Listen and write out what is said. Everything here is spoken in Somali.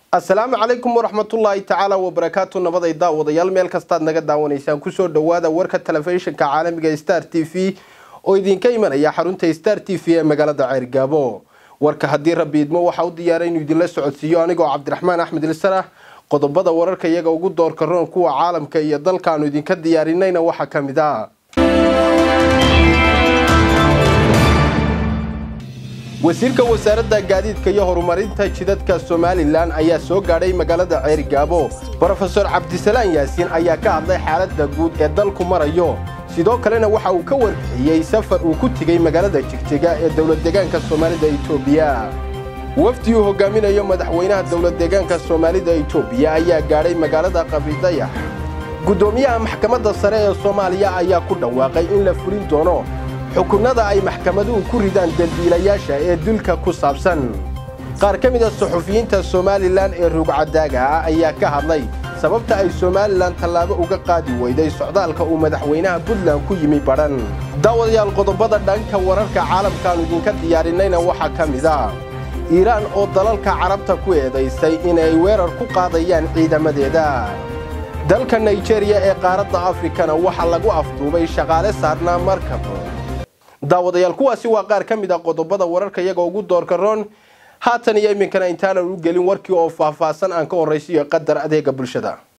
asalaamu calaykum waraxmatullaahi tacaala wabarakaatu nabaday daawadayaal meel kastaad naga daawanaysaan kusoo dhawaada warka telefishinka caalamiga star t v oo idinka imanaya xarunta star t v ee magaalada ceyrgaabo warka haddii rabbi idmo waxaa u diyaaray inuu idinla socodsiiyo anigoo cabdiraxmaan axmed ilsarah qodobada wararka iyaga ugu doorka roon kuwa caalamka iyo dalkaanu idinka diyaarinayna waxaa ka mid a wasiirka wasaaradda gaadiidka iyo horumarinta jidadka somalilan ayaa soo gaadhay magaalada ceerigaabo brofeor cabdisalaan yaasiin ayaa ka hadlay xaaladda guud ee dalku marayo sidoo kalena waxa uu ka warbixiyey safar uu ku tegey magaalada jigjiga ee dowladdeegaanka soomaalida etoobiya wafdi uu hogaaminayo madaxweynaha dowladdeegaanka soomaalida etoobiya ayaa gaadhay magaalada qabidayax guddoomiyaha maxkamadda sare ee soomaaliya ayaa ku dhawaaqay in la fulin doono xukunada ay maxkamaduhu ku ridaan dambiilayaasha ee dilka ku saabsan qaar ka mid a suxufiyiinta somalilan ee ruugcadaaga ah ayaa ka hadlay sababta ay somalilan tallaabo uga qaadi weyday socdaalka uu madaxweynaha puntland ku yimi badhan daawadayaal qodobada dhanka wararka caalamkaanu idinka diyaarinayna waxaa ka mid a iiraan oo dalalka carabta ku eedaysay inay weerar ku qaadayaan ciidamadeeda dalka naijeeriya ee qaaradda afrikana waxaa lagu afduubay shaqaale saarnaa markab daawadayaal kuwaasi waa qaar ka mid a qodobada wararka iyaga ugu doorka roon haatan iyo iminkana intaanan u gelin warkii oo faahfaahsan aan ka horraysiiyo qadar adeega bulshada